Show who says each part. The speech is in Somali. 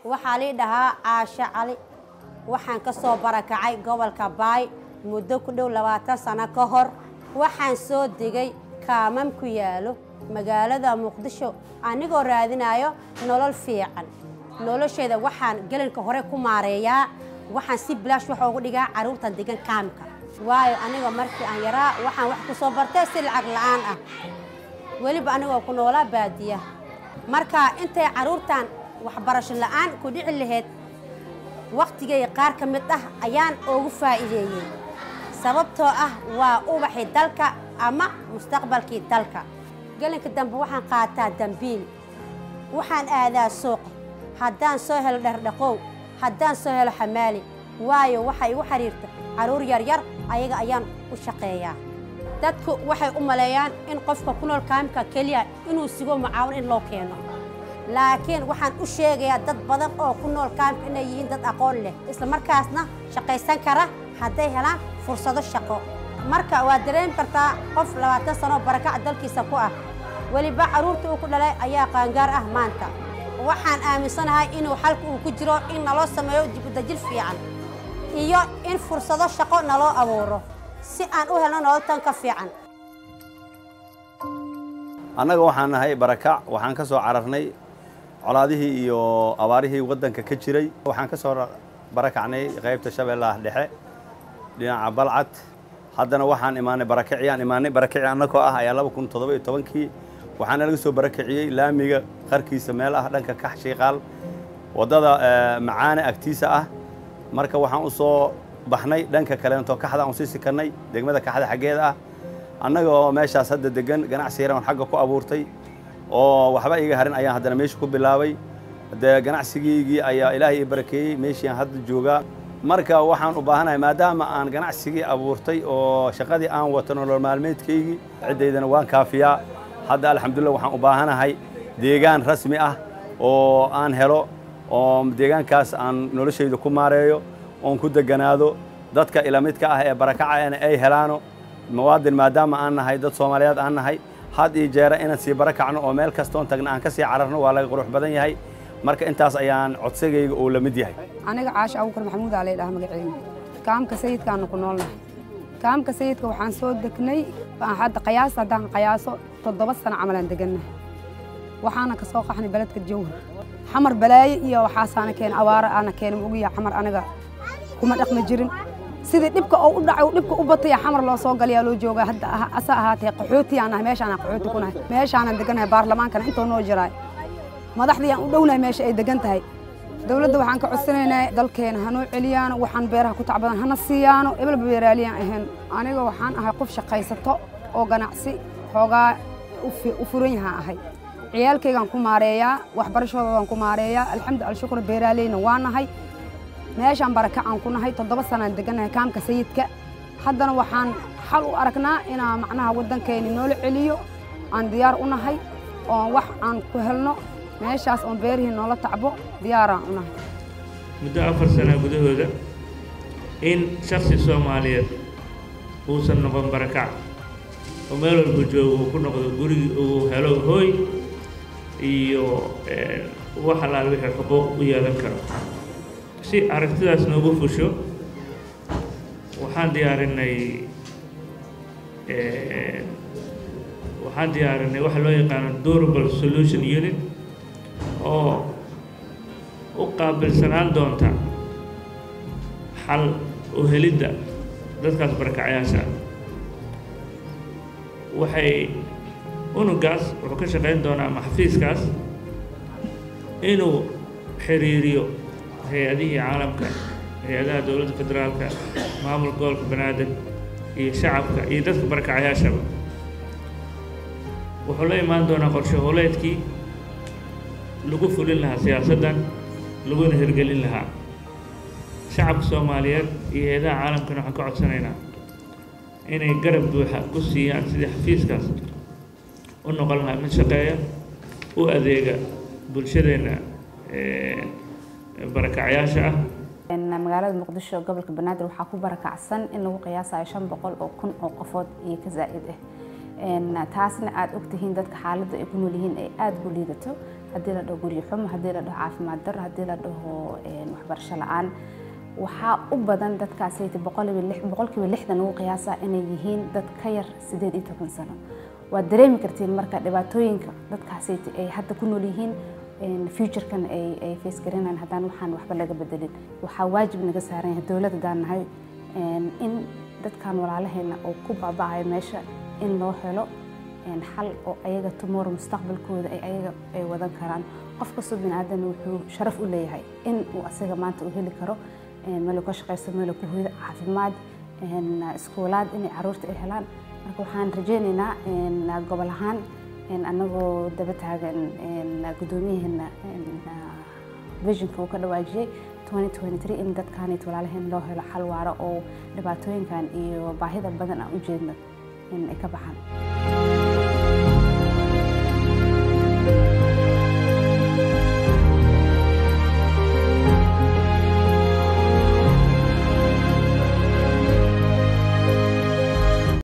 Speaker 1: waxaa lii dhahaa caashe cali waxaan ka soo barakacay gobolka baay muddo ku dhow labaatan sano ka hor waxaan soo degay kaamam ku yaalo magaalada muqdisho anigoo raadinayo nolol fiican nolosheeda waxaan gelinka hore ku maareeyaa waxaan si bilaash wax ugu dhigaa carruurtan degan kaamka waayo aniga markii aan yaraa waxaan wax ku soo bartay si lacag la'aan ah weliba anigoo ku noolaa baadiya marka intay carruurtan waxbarasho la'aan ku dhici lahayd wakhtigay qaar ka mid ah ayaan ugu faa'iideeyey sababtoo ah waa ubaxii dalka ama mustaqbalkii dalka gelinka dambe waxaan qaataa dambiil waxaan aadaa suuq haddaan soo helo dherdhaqow haddaan soo helo xamaali waayo waxay igu xidhiirta carruur yaryar ayaga ayaan u shaqeeyaa dadku waxay u maleeyaan in qofka ku nool kaamka keliya inuu sigo mucaawin in loo keeno laakiin waxaan u sheegayaa dad badan oo ku nool kaamka inay yihiin dad aqoon leh isla markaasna shaqaysan kara hadday helaan fursado shaqo marka waad dareemi kartaa qof labaatan sanoo barakac dalkiisa ku ah weliba carruurta uu ku dhalay ayaa qaangaar ah maanta waxaan aaminsanahay inuu xalka uu ku jiro in naloo sameeyo dibudajil fiican iyo in fursado shaqo naloo abuuro si aan u helno nololtan ka fiican
Speaker 2: annaga waxaan nahay barakac waxaan ka soo cararnay colaadihii iyo abaarihii waddanka ka jiray waxaan ka soo barakacnay qaybta shabeellaha dhexe dhinaca balcad haddana waxaan imaanay barakaciyaan imaanay barakici annagoo ah ayaa laba kun toddoba iyo tobankii waxaana laga soo barakiciyey laamiga qarkiisa meel ah dhanka kax shiiqaal waddada macaane agtiisa ah marka waxaan u soo baxnay dhanka kaleento kaxda aan sii sikannay degmada kaxda xaggeeda ah annaga oo meeshaas hadda degan ganacsi yaran xagga ku abuurtay oo waxba iga harin ayaan haddana meesha ku bilaabay dee ganacsigiygii ayaa ilaahay ii barakeeyey meeshiiaan hadda joogaa marka waxaan u baahanahay maadaama aan ganacsigii abuurtay oo shaqadii aan wato nolol maalmeedkaygii ciddaydana waan kaafiyaa hadda alxamdulillah waxaan u baahanahay deegaan rasmi ah oo aan helo oo deegaankaas aan noloshayda ku maareeyo oon ku deganaado dadka ilamidka ah ee barakacayana ay helaano muwaadin maadaama aan nahay dad soomaaliyeed aan nahay had iyo jeera inaan sii barakacno oo meel kastoon tagna aan ka sii cararno waa laga qurux badan yahay marka intaas ayaan codsigayga uu la mid yahay
Speaker 3: aniga caasha abuukar maxamuud aa laydhaha magaceena kaamka sayidkaanu ku noolnahay kaamka sayidka waxaan soo degnay hadda qayaas haddaan qayaaso toddoba sano camalaan degannahay waxaana ka soo qaxnay beledka jawhar xamar balaaye iyo waxaasaana keen abaaro aana keenay ma ogiya xamar aniga kuma dhaqmi jirin sidii dhibka oo u dhacay dhibka u bataya xamar loo soo galayaa loo joogaa hadda asa ahaatee qaxooti aan nahay meeshaana qaxooti ku nahay meeshaanan deganahay baarlamaankana intoo noo jiraay madaxdii aan u dhownahay meesha ay degan tahay dowladda waxaan ka codsanaynaa dalkeena hanoo celiyaano waxaan beeraha ku tacbadan hana siiyaano ebelba beeraaliyaan ahayn aniga waxaan ahay qof shaqaysato oo ganacsi xoogaa u furan yahaan ahay ciyaalkaygaan ku maareeyaa waxbarashadoodaan ku maareeyaa alxamdu alshukur beeraaleyna waa nahay meeshaan barakacaan ku nahay toddoba sanaan degannahay kaamka sayidka haddana waxaan xal u aragnaa inaan macnaha waddankeeni noola celiyo aan diyaar u nahay oon wax aan ku helno meeshaas oon beerihii noola tacbo diyaaraan u nahay
Speaker 4: muddo afar sana gudahooda in shaksi soomaaliyeed uusan noqon barakac oo meel walba joogo uu ku noqdo gurigii uu helo hooy iyo wax allaal wixii xuquuq u yeelan karo si aragtidaas noogu fusho waxaan diyaarinay waxaan diyaarinay waxa loo yaqaano durable solution unit oo u qaabilsanaan doonta xal u helidda dadkaas barakacyaasha waxay unugaas wuxuu ka shaqayn doonaa ama xafiiskaas inuu xiriiriyo hay-adihii caalamka hay-adaha dowladda federaalka maamulka gobolka banaadir iyo shacabka iyo dadka barakacyaashaba wuxuu la imaan doonaa qorshe hooleedkii lagu fulin lahaa siyaasaddan laguna hirgelin lahaa shacabka soomaaliyeed iyo hay-adaha caalamkana waxaan ka codsanaynaa inay garab buuxa ku siiyaan sidii xafiiskaas u noqon lahaa mid shaqeeya u adeega bulshadeenna barakacyaasha ah
Speaker 5: magaalada muqdisho gobolka banaadir waxaa ku barakacsan in lagu qiyaasayo shan boqol oo kun oo qofood iyo ka zaa'id ah taasna aad ogtihiin dadka xaaladda ay ku nool yihiin ay aada u liidato haddii la dhaho guryo xumo haddii la dhaho caafimaad darro haddii la dhaho waxbarasho la-aan waxaa u badan dadkaasayta boqolkiiba lixdan ugu qiyaasa inay yihiin dad ka yar sideed iyo toban sano waad dareemi kartiin marka dhibaatooyinka dadkaasayta ay hadda ku nool yihiin futurekan ay face garanayaan haddaan waxaan waxba laga bedelin waxaa waajib naga saaran yahay dowladda daan nahay in dadkan walaalaheena oo ku baaba'ayo meesha in loo helo xal oo ayaga tomorrow mustaqbalkooda ay ayaga ay wadan karaan qof kastoo biniaadan wuxuu sharaf u leeyahay in uu asaga maanta uu heli karo meel uu ka shaqaysto meel uu ku hoydo caafimaad iskuulaad inay caruurta ay helaan marka waxaan rajaynaynaa gobol ahaan anagoo daba taagan guddoomiyaheena visionka uu ka dhawaajiyey in dadkaanit walaalaheen loo helo xal waaro oo dhibaatooyinkan iyo baahida badan aan u jeedno in ay ka baxaan